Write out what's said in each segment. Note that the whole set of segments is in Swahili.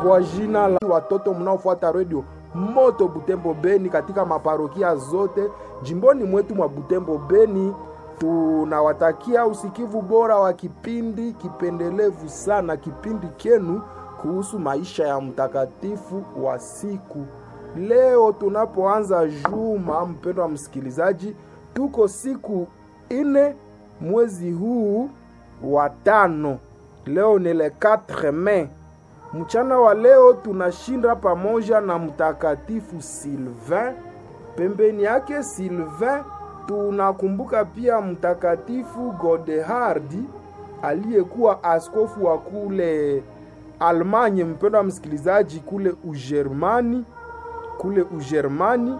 kwa jina la watoto mnaofuata redio moto Butembo Beni katika maparokia zote jimboni mwetu mwa Butembo Beni. Tunawatakia usikivu bora wa kipindi kipendelevu sana, kipindi kenu kuhusu maisha ya mtakatifu wa siku. Leo tunapoanza juma, mpendo wa msikilizaji, tuko siku ine mwezi huu wa tano. Leo ni le 4 Mei. Mchana wa leo tunashinda pamoja na mtakatifu Sylvain. Pembeni yake Sylvain tunakumbuka pia mtakatifu Godehard aliyekuwa askofu wa kule Almanye, mpendo wa msikilizaji, kule Ujerumani, kule Ujerumani.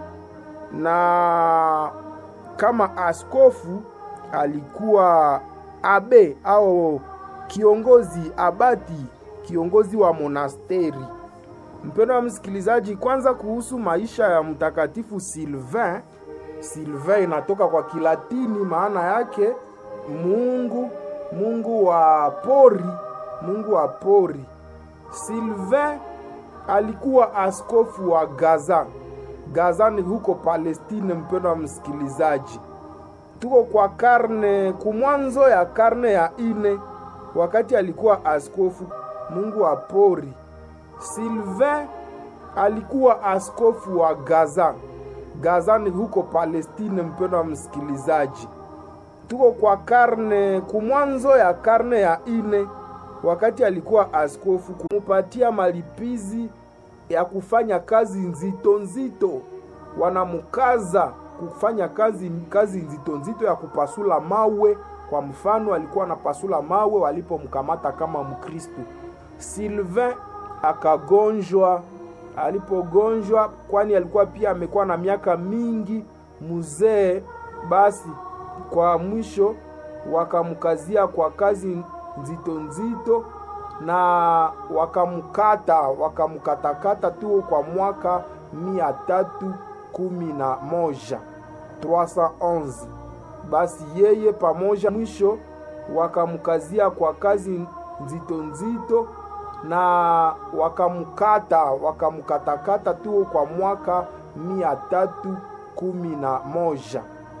Na kama askofu alikuwa abe au kiongozi abati kiongozi wa monasteri. Mpendo wa msikilizaji, kwanza kuhusu maisha ya mtakatifu Sylvain. Sylvain inatoka kwa Kilatini, maana yake Mungu, Mungu wa pori, Mungu wa pori. Sylvain alikuwa askofu wa Gaza. Gaza ni huko Palestine. Mpendo wa msikilizaji, tuko kwa karne kumwanzo ya karne ya ine, wakati alikuwa askofu Mungu wa pori. Sylvain alikuwa askofu wa Gaza. Gaza ni huko Palestine. Mpendo wa msikilizaji, tuko kwa karne kumwanzo ya karne ya ine, wakati alikuwa askofu, kumupatia malipizi ya kufanya kazi nzito nzito, wanamukaza kufanya kazi kazi nzito nzito ya kupasula mawe. Kwa mfano, alikuwa anapasula mawe walipomkamata kama Mkristo. Sylvain akagonjwa. Alipogonjwa, kwani alikuwa pia amekuwa na miaka mingi mzee, basi kwa mwisho wakamkazia kwa kazi nzito nzito na wakamkata wakamkatakata tu kwa mwaka mia tatu kumi na moja 311 basi yeye pamoja mwisho wakamkazia kwa kazi nzito nzito na wakamkata wakamkatakata tu kwa mwaka mia tatu kumi na moja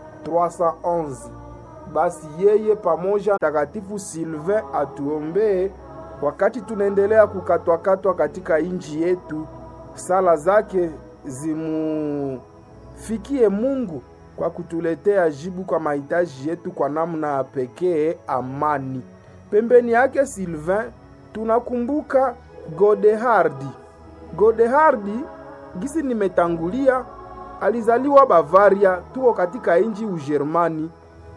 311 basi yeye pamoja mtakatifu Sylvain atuombee wakati tunaendelea kukatwakatwa katika inji yetu. Sala zake zimufikie Mungu kwa kutuletea jibu kwa mahitaji yetu kwa namna ya pekee, amani. Pembeni yake Sylvain tunakumbuka Godehardi. Godehardi gisi nimetangulia, alizaliwa Bavaria, tuko katika inji Ujerumani